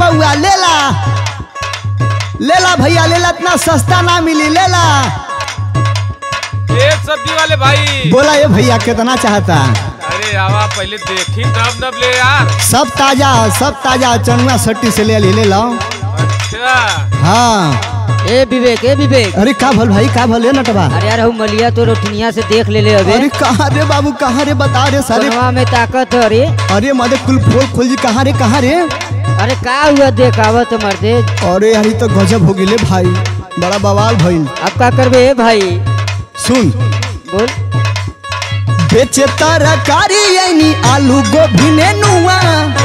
बउआ लेला लेला भैया लेला इतना सस्ता ना मिली लेला ए सब्जी वाले भाई बोला ये भैया कितना चाहता अरे आवा पहले देखी तब नब ले यार सब ताजा सब ताजा चनुआ सट्टी से ले ली ले लो अच्छा हाँ ए विवेक ए विवेक अरे का भल भाई का भल है नटवा अरे यार हम मलिया तो रोटनिया से देख ले ले अबे अरे कहाँ रे बाबू कहाँ रे बता रे सारे सोनवा में ताकत है अरे अरे मदे कुल खोल खोल जी कहाँ रे कहाँ रे अरे का हुआ देख आवत मर्दे अरे यार ई तो गजब हो गिले भाई बड़ा बवाल भइल अब का करबे ए भाई सुन बोल बेचे तरकारी यानी आलू गोभी ने नुआ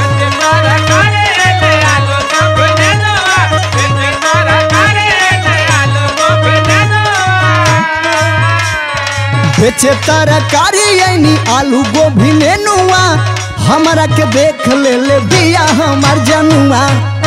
बेचे तरकारी यानी आलू गोभी ने नुआ हमरा के देख ले ले बिया हमार जनुआ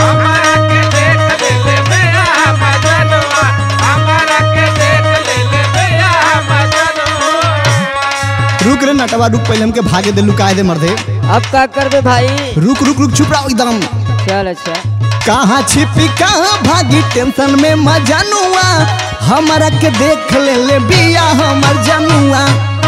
रुक रे नटवा रुक पहले हमके भागे दे लुकाए दे मर दे अब का करबे भाई रुक रुक रुक छुप रहो एकदम चल अच्छा कहाँ छिपी कहाँ भागी टेंशन में मजनुआ हमरा के देख ले ले बिया हमर जनुआ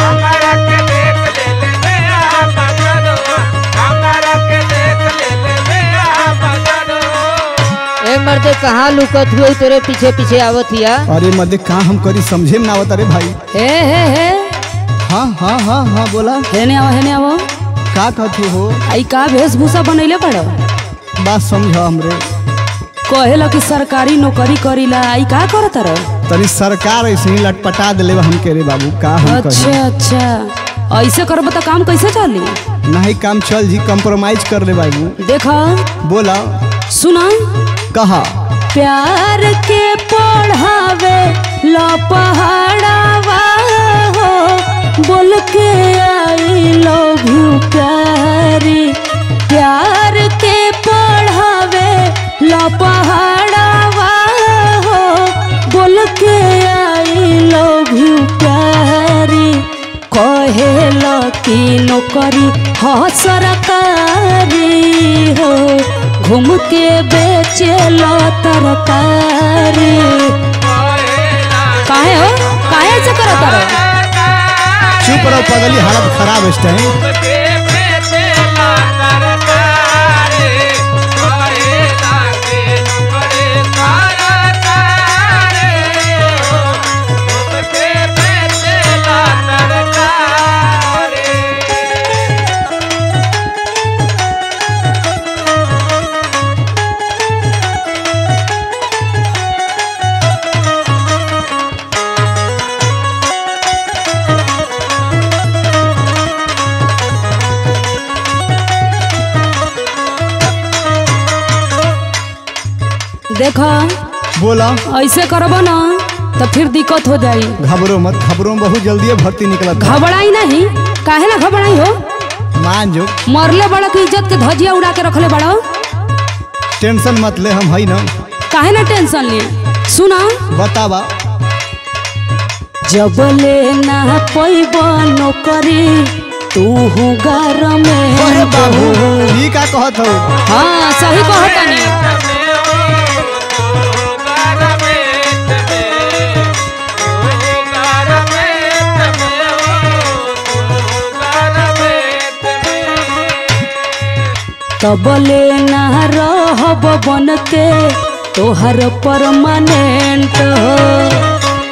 ए मर्दे कहाँ लुकत हुए तोरे पीछे पीछे आवत हिया अरे मदे कहाँ हम करी समझे में ना आवत अरे भाई हे हे हे हाँ हाँ हाँ हाँ बोला हेने आओ हेने आओ का कहतू हो आई का वेशभूषा बनैले पड़ो बात समझ हमरे कहेला कि सरकारी नौकरी करीला आई का करत रह तनी सरकार ऐसे ही लटपटा दिले बा हमके रे बाबू का हम अच्छा कही अच्छा ऐसे करब तो काम कैसे चली नहीं काम चल जी कंप्रोमाइज कर ले बाबू देखा बोला सुना कहा प्यार के पढ़ावे लो पहाड़ावा हो बोल के आई लव यू प्यारी प्यार के पढ़ावे लो पहाड़ावा हो बोल के आई लव यू प्यारी कहेला की नौकरी हो सरकारी हो घूम के बेचे लो तरकारी काहे हो काहे ऐसे करो तारो चुप रहो पगली हालत खराब है इस टाइम देखो बोला ऐसे करबो ना तो फिर दिक्कत हो जाई घबरो मत घबरो में बहुत जल्दी भर्ती निकलत है। घबराई नहीं काहे ना घबराई हो मान जो मरले बड़ा की इज्जत के धजिया उड़ा के रखले बड़ो टेंशन मत ले हम है ना काहे ना टेंशन ले सुना बतावा जब ले ना पैब नौकरी तू घर में अरे बाबू ई का कहत हो हाँ सही कहतनी तबले ना रहब बन के तोहर परमानेंट हो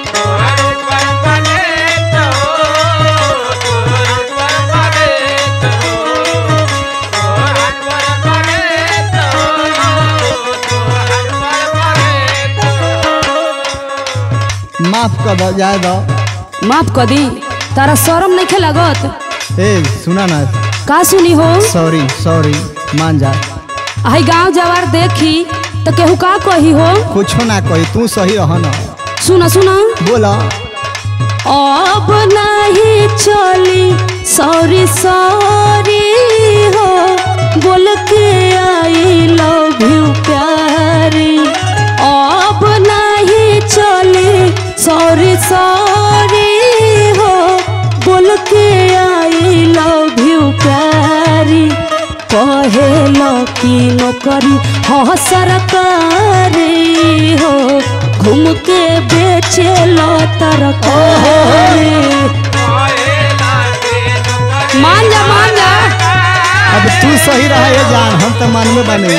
माफ कर दो जाए दो माफ कर दी तारा शरम नहीं खे लागत ए सुना ना का सुनी हो सॉरी सॉरी मान जा आई गांव जवार देखी तो केहू का कही हो कुछो ना कही तू सही रह ना सुना सुना बोला अब नहीं चली सॉरी सॉरी हो बोल के आई लव यू प्यारी अब नहीं चली सॉरी सॉरी हो बोल के आई लव यू प्यारी कहे की नौकरी नौकरी हाँ सरकारी हो घूम के बेचे लो तरकारी मान जा मान जा अब तू सही रहा ये जान हम तो मन में बने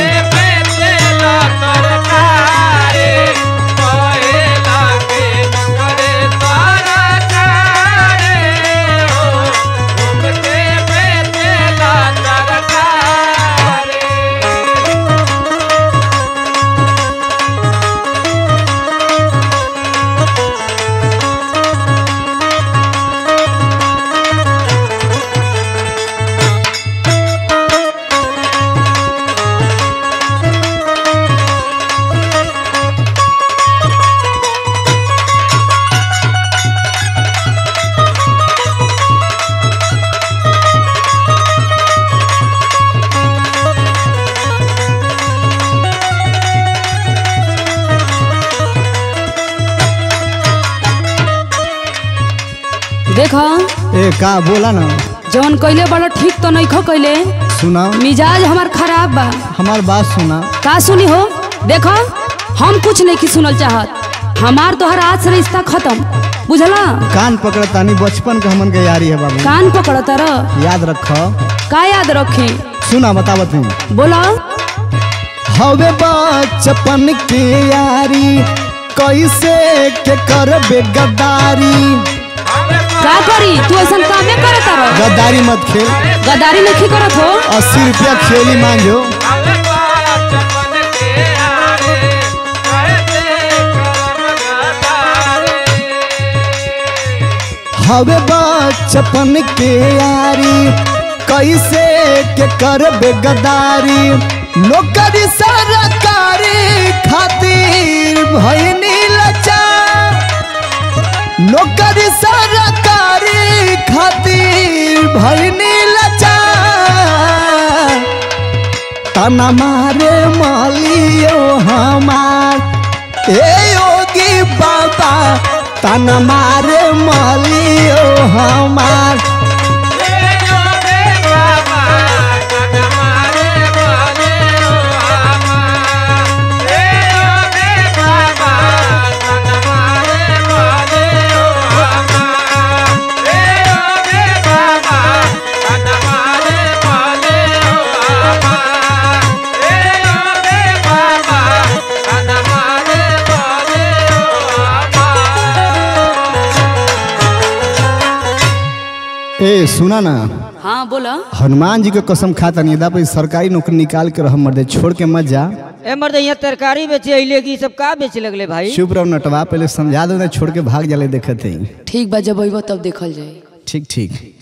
देखो ए का बोला ना जौन कैले बड़ा ठीक तो नहीं खो कैले सुना मिजाज हमार खराब बा हमार बात सुना का सुनी हो देखो हम कुछ नहीं की सुनल चाहत हमार तोहर आज से रिश्ता खत्म बुझला कान पकड़ तानी बचपन के हमन के यारी है बाबू कान पकड़ तर याद रख का याद रखे सुना बतावत हूँ बोलो हवे बचपन के यारी कैसे के करबे गद्दारी का करी तू ऐसा कामे करे तर गद्दारी मत खेल गदारी नहीं करत हो अस्सी रुपया खेली मांगो हवे बचपन के यारी कैसे के करबे गद्दारी नौकरी सरकारी खातिर भइनी लाचार नौकरी सरकारी खातिर भइनी लाचार तना मारे मालियो हमार ए योगी बाबा तना मारे मालियो हमार ए सुना ना हाँ बोलो हनुमान जी के कसम खाता नहीं दा सरकारी नौकरी निकाल के रह मर्दे छोड़ के मत जा ए मर्द यहाँ तरकारी बेचे अइले की सब का बेचे लगले भाई चुप रहो नटवा पहले समझा दो ना छोड़ के भाग जाले देखते ही ठीक बा जब अइबो तब देखल जाए ठीक ठीक